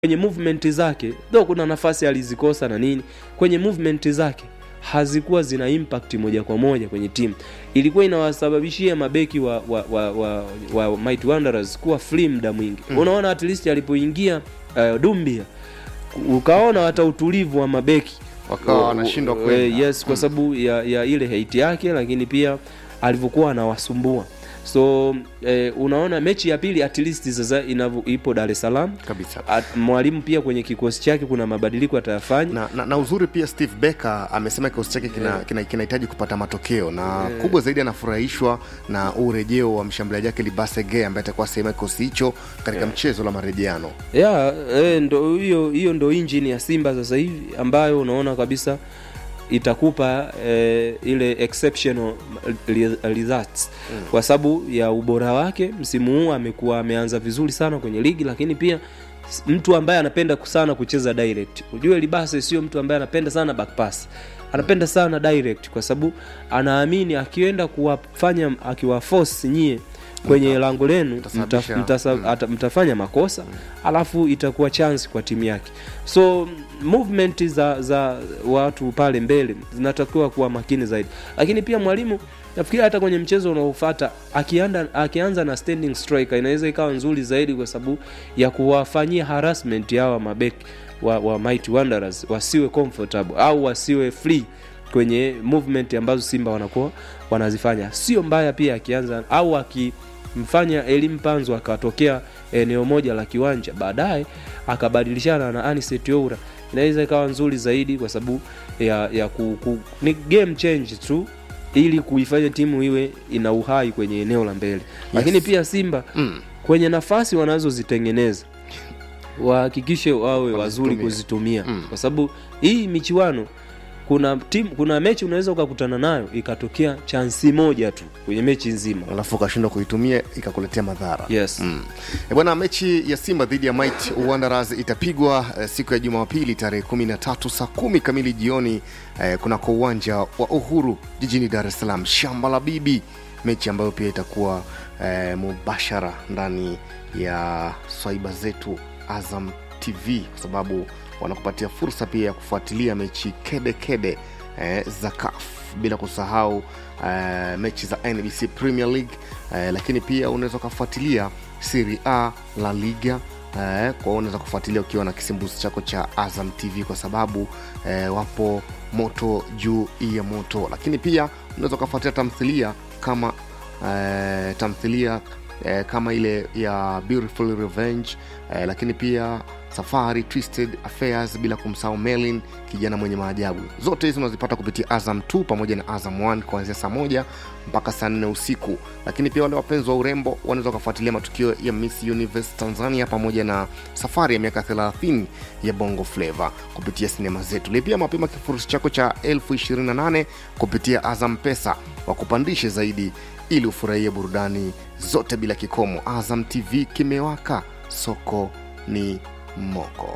kwenye movement zake though kuna nafasi alizikosa na nini kwenye movement zake hazikuwa zina impact moja kwa moja kwenye timu ilikuwa inawasababishia mabeki wa, wa, wa, wa, wa Mighty Wanderers kuwa free muda mwingi mm. unaona at least alipoingia uh, Dumbia ukaona hata utulivu wa mabeki Wakawa wanashindwa Eh, kwenda. yes kwa sababu ya, ya ile hate yake lakini pia alivyokuwa anawasumbua so eh, unaona mechi ya pili at least sasa inavyo ipo Dar es Salaam kabisa At- mwalimu pia kwenye kikosi chake kuna mabadiliko atayafanya na, na, na uzuri pia steve becker amesema kikosi chake kinahitaji kina, kinahitaji kupata matokeo na kubwa zaidi anafurahishwa na urejeo wa mshambuliaji wake libasege ambaye atakuwa sehemu ya kikosi hicho katika mchezo la marejeano yeah, eh, ndo hiyo hiyo ndo injini ya Simba sasa hivi ambayo unaona kabisa itakupa eh, ile exceptional re- results mm. kwa sababu ya ubora wake msimu huu amekuwa ameanza vizuri sana kwenye ligi lakini pia s- mtu ambaye anapenda sana kucheza direct ujue libase sio mtu ambaye anapenda sana back pass anapenda sana direct kwa sababu anaamini akienda kuwafanya akiwaforce nyie kwenye lango lenu mta, Mtasababisha- mtasa, mm. ata, mtafanya makosa alafu itakuwa chance kwa timu yake so movement za za watu pale mbele zinatakiwa kuwa makini zaidi lakini pia mwalimu nafikiri hata kwenye mchezo unaofuata akianda akianza na standing striker inaweza ikawa nzuri zaidi kwa sababu ya kuwafanyia harassment hawa mabeki wa, wa Mighty Wanderers wasiwe comfortable au wasiwe free kwenye movement ambazo Simba wanakuwa wanazifanya. Sio mbaya pia akianza au akimfanya Elim Panzo akatokea eneo moja la kiwanja, baadaye akabadilishana na Anicet Oura, inaweza ikawa nzuri zaidi kwa sababu ya, ya ku, ku, ni game change tu ili kuifanya timu iwe ina uhai kwenye eneo la mbele yes. Lakini pia Simba mm. kwenye nafasi wanazozitengeneza wahakikishe wawe wazuri Wazitumie. kuzitumia Mm. kwa sababu hii michuano kuna timu kuna mechi unaweza ukakutana nayo ikatokea chansi moja tu kwenye mechi nzima alafu ukashindwa kuitumia ikakuletea madhara yes Mm. E bwana, mechi ya Simba dhidi ya Might Wanderers itapigwa eh, siku ya Jumapili tarehe 13 saa kumi kamili jioni eh, kunako uwanja wa Uhuru jijini Dar es Salaam, shamba la bibi, mechi ambayo pia itakuwa eh, mubashara ndani ya swaiba zetu Azam TV kwa sababu wanakupatia fursa pia ya kufuatilia mechi kede kede eh, za CAF bila kusahau eh, mechi za NBC Premier League eh, lakini pia unaweza ukafuatilia Serie A, La Liga eh, kwa hiyo unaweza kufuatilia ukiwa na kisimbuzi chako cha Azam TV kwa sababu eh, wapo moto juu ya moto, lakini pia unaweza ukafuatilia tamthilia kama eh, tamthilia eh, kama ile ya Beautiful Revenge eh, lakini pia Safari, Twisted Affairs, bila kumsahau Melin, kijana mwenye maajabu. Zote hizi unazipata kupitia Azam 2 pamoja na Azam 1 kuanzia saa moja mpaka saa nne usiku. Lakini pia wale wapenzi wa urembo wanaweza wakafuatilia matukio ya Miss Universe Tanzania pamoja na safari ya miaka 30 ya Bongo Flava kupitia sinema zetu. Lipia mapema kifurushi chako cha elfu 28 kupitia Azam Pesa, wakupandishe zaidi ili ufurahie burudani zote bila kikomo. Azam TV kimewaka, soko ni moko.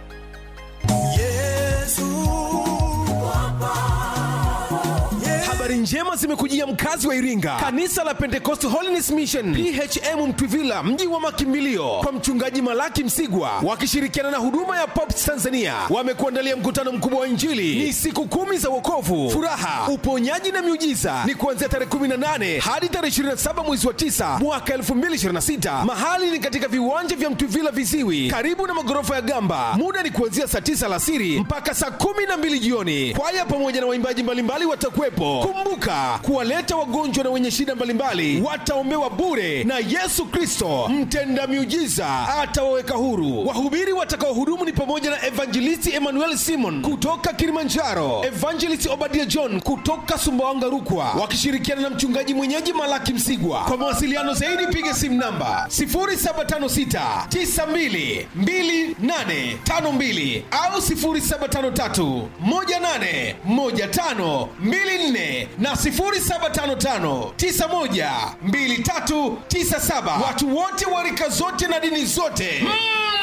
habari njema zimekujia mkazi wa iringa kanisa la pentecost holiness mission phm mtwivila mji wa makimbilio kwa mchungaji malaki msigwa wakishirikiana na huduma ya pops tanzania wamekuandalia mkutano mkubwa wa injili ni siku kumi za wokovu furaha uponyaji na miujiza ni kuanzia tarehe 18 hadi tarehe 27 mwezi wa 9 mwaka 2026 mahali ni katika viwanja vya mtwivila viziwi karibu na magorofa ya gamba muda ni kuanzia saa 9 alasiri mpaka saa 12 jioni kwaya pamoja na waimbaji mbalimbali watakuwepo kumbuka kuwaleta wagonjwa na wenye shida mbalimbali wataombewa bure na yesu kristo mtenda miujiza atawaweka huru wahubiri watakaohudumu ni pamoja na evangelisti emmanuel simon kutoka kilimanjaro evangelist obadia john kutoka sumbawanga rukwa wakishirikiana na mchungaji mwenyeji malaki msigwa kwa mawasiliano zaidi piga simu namba 0756 92 2852 au 0753 18 15 24 na 0755 91 2397 watu wote wa rika zote na dini zote mm.